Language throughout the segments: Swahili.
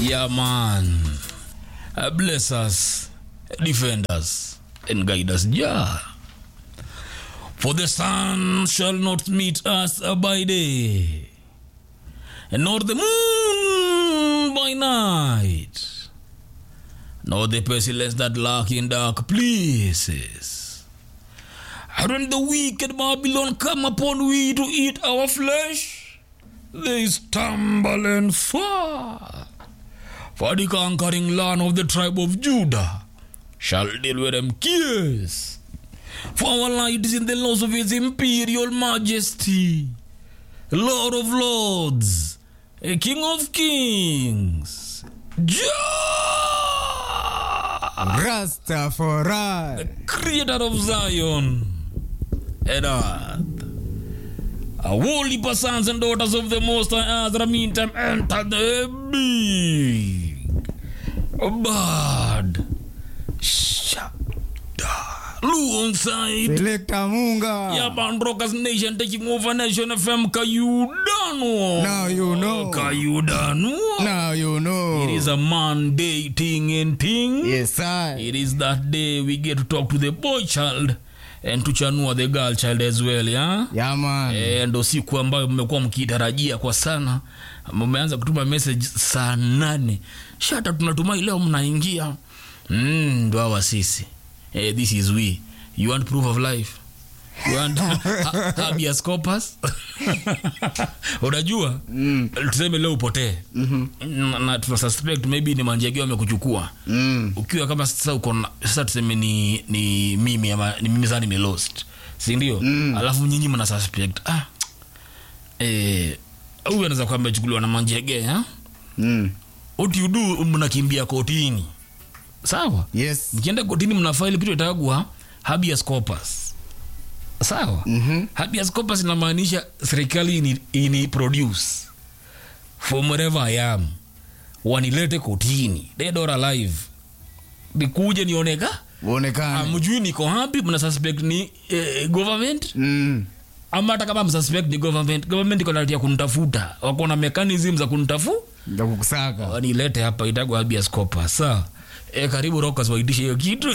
Yeah, man. Uh, bless us, defend us, and guide us, Jah. For the sun shall not meet us by day, nor the moon by night, nor the pestilence that lurk in dark places. And when the wicked Babylon come upon we to eat our flesh, they stumble and fall. For the conquering land of the tribe of Judah shall deal with them kiss. For our light is in the laws of his imperial majesty, Lord of lords, a King of kings, Jah, Rastafari. creator of Zion and earth. A holy sons and daughters of the Most High Ezra meantime enter the big bad shada alongside Selector Munga. yeah, man, Rockers Nation taking over Nation FM Kayudano. Now you know. Kayudano. Now you know. It is a Monday thing and thing. Yes, I. It is that day we get to talk to the boy child and to chanua the girl child as well, yeah? Yeah, man. Eh, ndo siku ambayo mmekuwa mkitarajia kwa sana mmeanza kutuma message saa nane shata tunatumai leo mnaingia mm, ndo hawa sisi eh, this is we you want proof of life You want ha- habeas corpus unajua Mm. tuseme leo upotee Mhm. na, na tuna suspect maybe ni manjegeo amekuchukua Mm. ukiwa kama sasa uko na- sasa tuseme ni, ni mimi ama ni mimi sana nimelost si ndio Mm. alafu nyinyi mna suspect ah eh huyu anaweza kuwa amechukuliwa na manjege ha Mm. what you do mnakimbia kotini sawa Yes. mkienda kotini mna file kitu itagwa habeas corpus sawa Mhm. habeas corpus inamaanisha serikali ini, ini produce from wherever I am wanilete kotini dead or alive nikuje nioneka Uonekane. amjui niko hapi mna suspect ni eh, government Mm. ama hata kama msuspect ni government government iko na right ya kunitafuta wako na mechanism za kunitafu Ndio kukusaka. wanilete hapa itagwa habeas corpus sawa E, karibu rockers waitishe hiyo kitu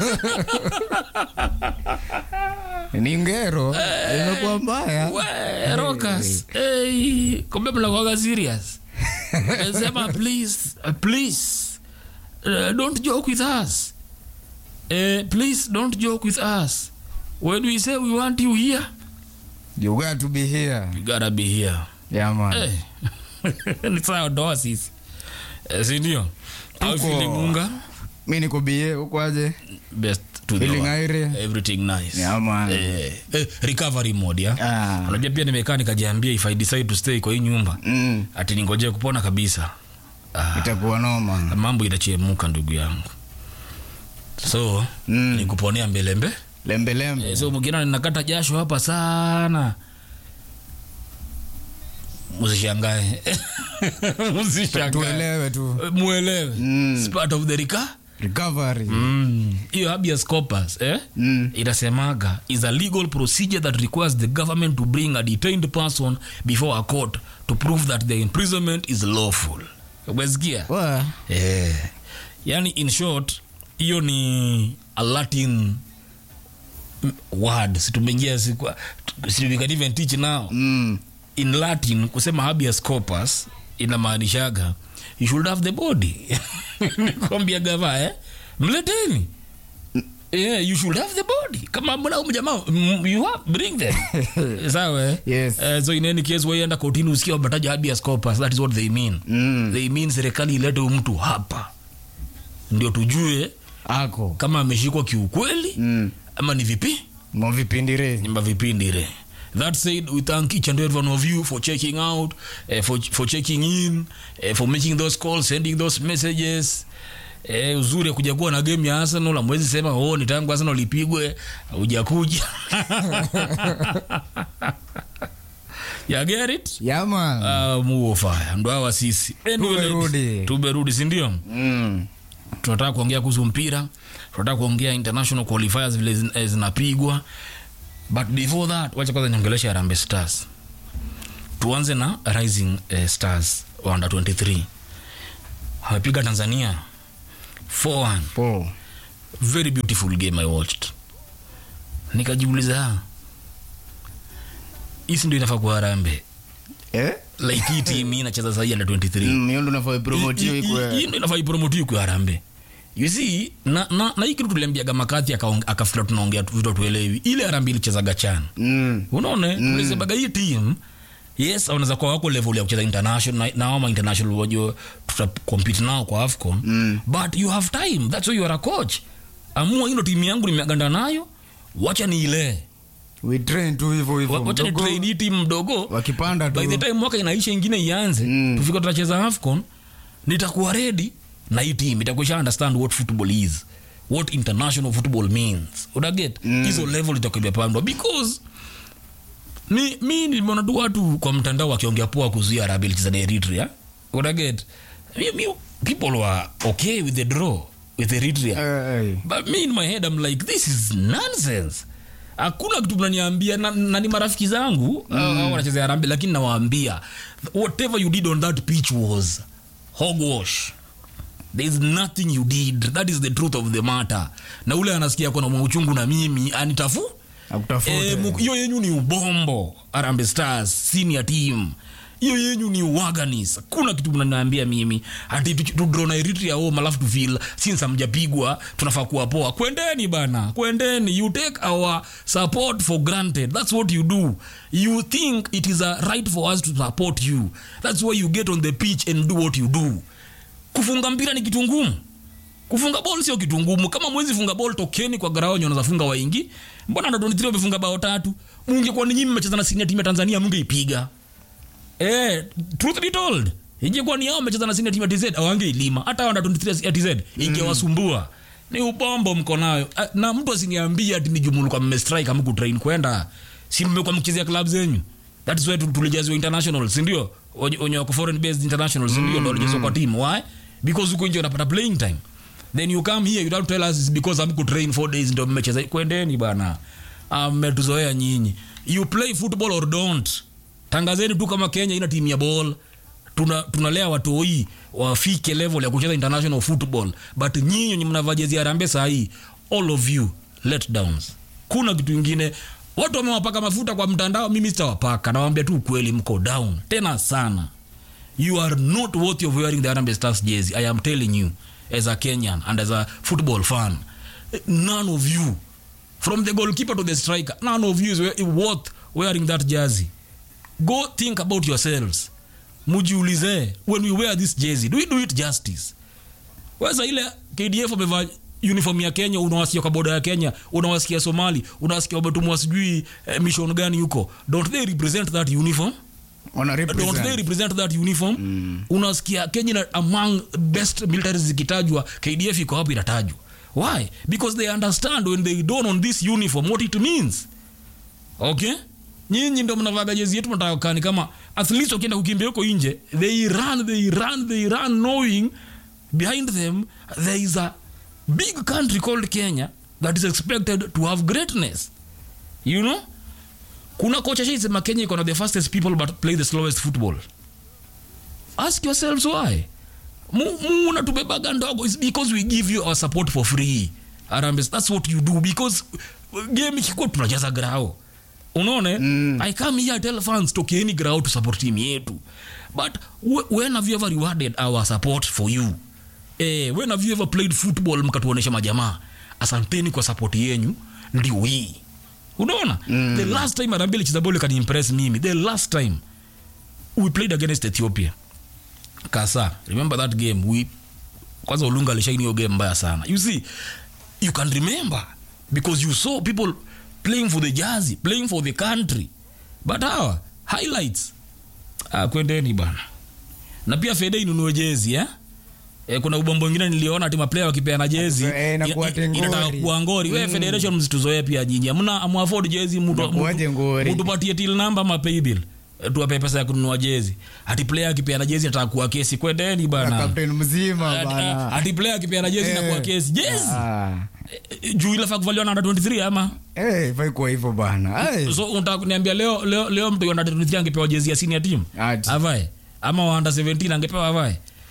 Ni ngero. Imekuwa mbaya. We, rockers hey, kumbe mnakuwaga serious Eh, sema please uh, please uh, don't joke with us uh, please don't joke with us when we say we want you here You got to be here. you gotta be here Yeah, man. Eh, ni sawa ndoa sisi Eh, sindio au Tuko- feeling unga Mi niko bie huko aje? best to the Feeling world. aire. everything nice Yeah, man. eh, eh, recovery mode ya Ah. unajua pia nimekaa nikajiambia if i decide to stay kwa hii nyumba Mm. ati ningojee kupona kabisa ah, Itakuwa noma. mambo itachemuka ndugu yangu so Mm. nikuponea mbelembe Lembe lembe. eh, so mkina ninakata jasho hapa sana msishangae msishangae Tuelewe tu. Eh, muelewe Mm. It's part of the rika Recovery. Mm. hiyo habeas corpus eh? Mm. inasemaga is a legal procedure that requires the government to bring a detained person before a court to prove that the imprisonment is lawful umesikia Wa. eh. yani in short hiyo ni a latin mm, word situmeingia si we can even teach now Mm. in latin kusema habeas corpus inamaanishaga you should have the body nikwambia gava eh? mleteni Yeah, you should have the body kama mna mjamaa mm, you have bring them sawa eh? Yes. Eh, so in any case waienda kotini usikia wametaja habeas corpus that is what they mean Mm. they mean serikali ilete huyu mtu hapa ndio tujue Ako. kama ameshikwa kiukweli Mm. ama ni vipi Mo vipindire. nyumba vipindire that said we thank each and every one of you for checking out uh, for, for checking in uh, for making those calls sending those messages Eh, uzuri ya kuja kuwa na game ya arsenal amwezi sema oh, ni tangu arsenal ipigwe hujakuja ya get it Yeah, man. uh, muofaya ndo hawa sisi Anyway, Tumerudi. tumerudi sindio Mm. tunataka kuongea kuhusu mpira tunataka kuongea international qualifiers vile zin- eh, zinapigwa but before that wacha kwanza niongelesha Harambee Stars tuanze na rising eh, stars under 23 wamepiga tanzania 4-1 Po. very beautiful game i watched nikajiuliza "Ah, hisi ndio inafaa kuwa harambe Eh? like hii team hii inacheza sahii under 23 Mm, hiyo ndo nafaa ipromotiwe Hii- hii- ikwe. hii ndo inafaa ipromotiwe kwa harambe you see na, na, na hii kitu tuliambiaga makati akafikira tunaongea tu- vitu tuelewi ile harambe ilichezaga chan Mm. unaona tulisebaga hii team yes wanaweza kuwa wako level ya kucheza international na- na wama international wajua tutacompete nao kwa afcon Mm. but you have time that's why you are a coach amua hino timu yangu nimeaganda nayo wacha niilee We train tu hivyo hivyo. Wa- wacha ni Mdogo, train hii timu mdogo Wakipanda tu. by the time mwaka inaisha ingine ianze Mm. tufika tutacheza afcon nitakuwa ready na hii team itakuwa isha understand what football is what international football means unaget hizo level itakuwa imepandwa because mi mi nimeona tu watu kwa mtandao wakiongea poa kuzuia Arabi ilicheza na Eritrea unaget mi, mi, people were okay with the draw with Eritrea Eh, eh. but me in my head I'm like this is nonsense hakuna kitu mnaniambia na, na ni marafiki zangu mm. wanachezea rambi lakini nawaambia whatever you did on that pitch was hogwash there is nothing you did that is the truth of the matter na ule anasikia kona mauchungu na mimi anitafu Akutafute. Eh, mu- hiyo yenyu ni ubombo arambe stars senior team hiyo yenyu ni waganis kuna kitu mnaniambia mimi ati tu- tudro na eritrea home alafu tufil since amjapigwa tunafaa kuwa poa kwendeni bana kwendeni you take our support for granted that's what you do you think it is a right for us to support you that's why you get on the pitch and do what you do kufunga mpira ni kitu ngumu kufunga bol sio kitu ngumu kama mwezi funga bol tokeni kwa garao nyona zafunga waingi mbona ndo 23 wamefunga bao tatu mungekuwa ni nyinyi mmecheza na senior team ya Tanzania mungeipiga eh truth be told ingekuwa ni hao mmecheza na senior team ya TZ hawangeilima hata wanda 23 ya TZ ingewasumbua ni ubombo mko nayo Ah, na mtu asiniambie ati ni jumulu kwa mmestrike amku train kwenda si mmekuwa mkichezea club zenyu that is why tu- tulijazwa international si ndio Wenye- wenye wako foreign based international si ndio ndo walijazwa kwa team why because huko nje unapata playing time then you come here you don't tell us it's because amku train 4 days ndio mmecheza kwendeni bana Ah, mmetuzoea nyinyi you play football or don't tangazeni tu kama kenya ina timu ya ball tuna tunalea watoi wafike level ya kucheza international football but nyinyi wenye mnavaa jezi ya Harambee saa hii all of you let downs kuna kitu ingine watu wamewapaka mafuta kwa mtandao mimi sitawapaka nawaambia tu ukweli mko down tena sana you are not worthy of wearing the Harambee Stars jersey i am telling you as a kenyan and as a football fan none of you from the goalkeeper to the striker none of you is we- worth wearing that jersey go think about yourselves mujiulize when we wear this jersey do we do it justice weza ile kdf amevaa uniform ya kenya unawasikia kwa boda ya kenya unawasikia somali unawasikia wametumwa sijui eh, mission gani huko don't they represent that uniform Wana don't they represent. represent that uniform mm. unasikia kenya na among best militaries zikitajwa kdf iko hapo inatajwa why because they understand when they don on this uniform what it means okay nyinyi ndo mnavaga jezi yetu mnataka kani kama athletes wakienda kukimbia huko nje they run they run they run knowing behind them there is a big country called kenya that is expected to have greatness you know kuna kocha shaisema kenya iko na the fastest people but play the slowest football ask yourselves why Mu- muna tubebaga ndogo is because we give you our support for free Harambee, that's what you do because game ikikuwa tunacheza grao unaona mm. i come here I tell fans tokeni grao to support team yetu but wh- when have you ever rewarded our support for you eh, when have you ever played football mkatuonesha majamaa asanteni kwa support yenyu ndio hii unaona mm. the last time Harambee ilicheza ball kaniimpress mimi the last time we played against ethiopia kasa remember that game we kwanza ulunga alishaini hiyo game mbaya sana you see you can remember because you saw people playing for the jersey playing for the country but hawa highlights ah, kwendeni bana na pia fede inunue jezi eh? E, kuna ubombo ingine niliona ati maplaya wakipeana jezi Eh, inakuwa ina- tengori. inataka kuwa ngori we federation msituzoee pia nyinyi amna amuafod jezi mtu- Inakuwaje mtu- ngori? mtupatie till number ama paybill Eh, tuwape pesa ya kununua jezi ati player akipeana jezi nataka kuwa kesi kwendeni Na bana captain mzima Ati- bana. ati player akipeana jezi Eh. nakuwa kesi jezi Ah. Eh, juu ilafaa kuvaliwa na under 23 ama Eh, ifai kuwa hivyo bana. Ai. so unataka kuniambia leo leo leo mtu under 23 angepewa jezi ya senior team Ati. avae ama wa under 17 angepewa avae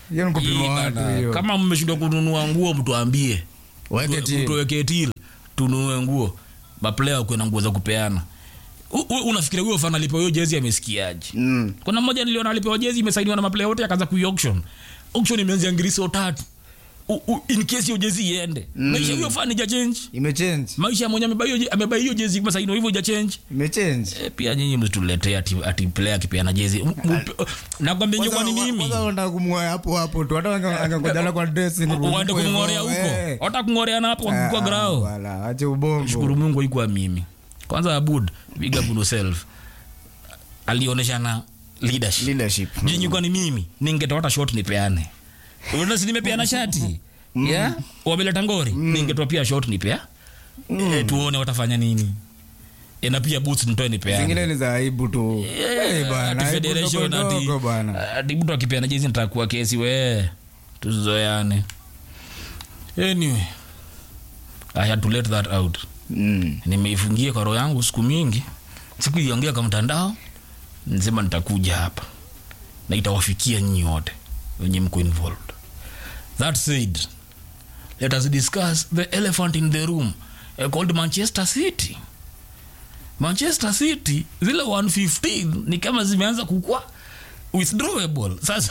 hiyo ni kupima Hii watu bana, hiyo kama mmeshindwa kununua nguo mtuambie weke till. tuweke til tununue nguo maplaya kuwe na nguo za kupeana U- u- unafikiria huyo fan alipewa hiyo jezi amesikiaje Mm. kuna mmoja niliona alipewa jezi imesainiwa na maplaya wote akaanza kui auction auction imeanzia ngiriso tatu U- u- in case hiyo jezi iende maisha huyo fan ija change imechange maisha ya mwenye amebai hiyo je- amebai hiyo jezi imesainiwa hivyo ija change imechange e, pia nyinyi mtuletee ati, ati player akipeana jezi M- m- nakwambia nyinyi kwani mimi Kwanza unataka kumng'oa hapo hapo tu hata wange- angengojana kwa dressing room waende huko kumng'orea hivyo, huko eh. hata kung'oreana hapo Ah, kwa grao wala, ache ubongo shukuru mungu ikuwa mimi kwanza abud big up on yourself alionyeshana leadership leadership jinyi kwani mimi ningetoa hata shot nipeane unasi nimepeana shati yeah? wameleta ngori ningetoa pia shot nipea e, tuone watafanya nini e, na pia boots nitoe nipeane zingine ni za aibu tu Eh, bana, ati aibu federation ndogo ati ndogo bana ati mtu akipeana jezi nitakuwa kesi we tuzoeane anyway i had to let that out Mm. nimeifungia kwa roho yangu siku mingi siku iongea kwa mtandao nisema nitakuja hapa na itawafikia nyinyi wote wenye mko involved that said let us discuss the elephant in the room uh, called manchester city manchester city zile 115 ni kama zimeanza kukua withdrawable sasa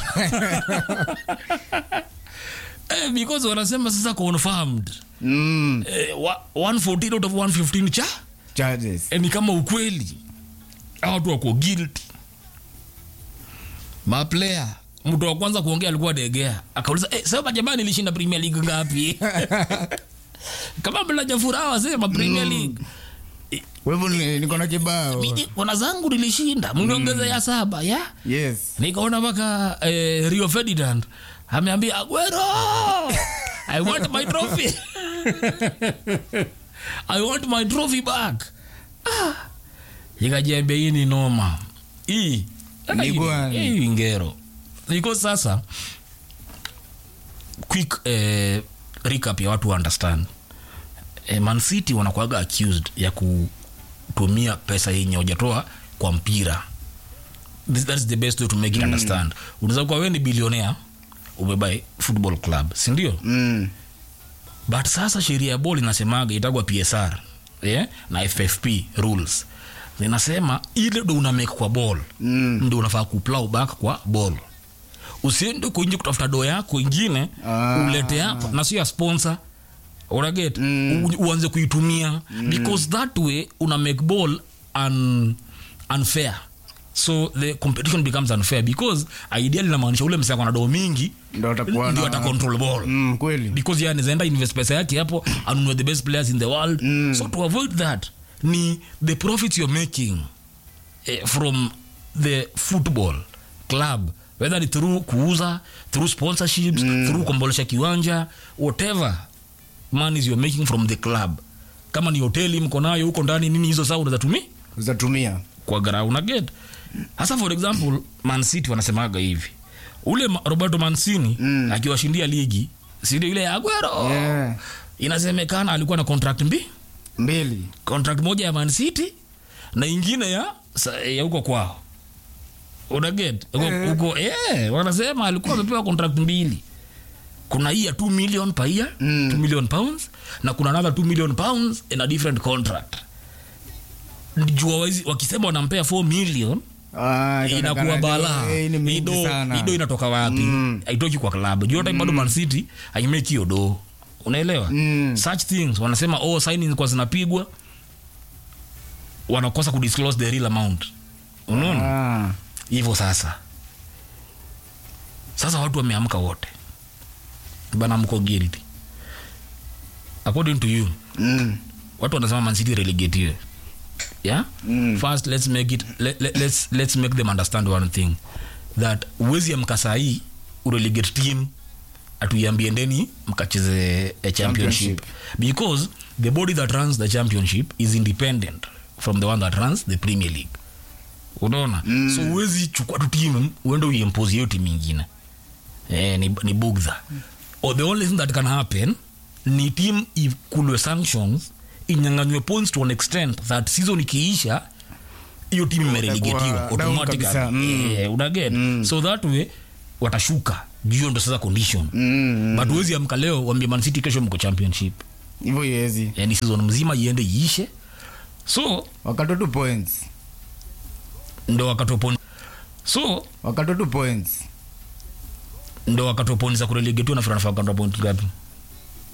eh, because wanasema sasa confirmed Mm. eh, wa- 114 out of 115 cha charges eh, ni kama ukweli Hawa watu wako guilty maplayer mtu wa kwanza kuongea alikuwa degea akauliza eh, sema jamani nilishinda premier league ngapi kama mlaja furaha wasema premier league kwa hivyo ni- niko na kibao Mimi, kona zangu nilishinda mniongeza ya saba ya yes nikaona mpaka eh, rio ferdinand ameambia aguero i want my trophy i want my trophy back ah. ikajiambia hii ni noma hii Ni gwani. hii ngero iko sasa quick eh, recap ya watu understand eh, man city wanakuaga accused ya kutumia pesa yenye hujatoa kwa mpira This, that's the best way to make it understand unaweza kuwa wewe ni bilionea umebai football club sindio Mm. but sasa sheria ya ball inasemaga itagwa psr yeah? na ffp rules zinasema ile ndo una make kwa ball Mm. ndo unafaa kuplow back kwa ball usiende kuinji kutafuta doo yako ingine Ah. ulete hapa na sio ya sponsor unaget Mm. U- uanze kuitumia because that way una make ball un, unfair so the competition becomes unfair because ideally inamaanisha ule msako na doo mingi Ndio atakuwa ndio na- ata control ball Mm, kweli because yeye anazaenda invest pesa yake hapo anunue the best players in the world Mm. so to avoid that ni the profits you're making eh, from the football club whether ni through kuuza through sponsorships mm. through kombolesha kiwanja whatever monies you're making from the club kama ni hoteli mko nayo huko ndani nini hizo saa unaweza tumia utatumia kwa ground una get hasa for example man city wanasemaga hivi ule Ma- roberto mancini Mm. akiwashindia ligi sindio ile ya aguero Yeah. inasemekana alikuwa na contract mbi mbili contract moja ya man city na ingine ya sa- ya huko kwao unaget Eh. huko eh, wanasema alikuwa amepewa contract mbili kuna hii ya 2 million per year Mm. 2 million pounds na kuna another 2 million pounds in a different contract jua wezi- wakisema wanampea 4 million Ah, inakuwa itaonekana balaa eh, ni mingi ido, sana. ido inatoka wapi Mm. haitoki kwa klabu juu hata bado man city haimeki hiyo do unaelewa Mm. such things wanasema oh signing kwa zinapigwa wanakosa kudisclose the real amount unaona Ah, hivyo sasa sasa watu wameamka wote bana mko guilty according to you mm, watu wanasema man city relegatiwe yeah Mm. first let's make it let, let, let's, let's make them understand one thing that uwezi amka sahii urelegate team atuiambie ndeni mkacheze a championship Championship. because the body that runs the championship is independent from the one that runs the premier league unaona mm. so uwezi chukua tu timu uende uiempose hiyo timu ingine eh, ni, ni bugdha or the only thing that can happen ni team ikulwe sanctions inyanganywe points to an extent that season ikiisha hiyo timu imerelegatiwa Itakuwa down automatically kabisa. Mm. eh, unaget so that way watashuka juu ndo sasa condition Mm, but huwezi amka leo wambie Man City kesho mko championship hivyo iwezi yani season mzima iende iishe so wakatoa tu points ndo wakatoponi so wakatoa tu points ndo wakatoponi za kurelegetiwa na franafakanda point ngapi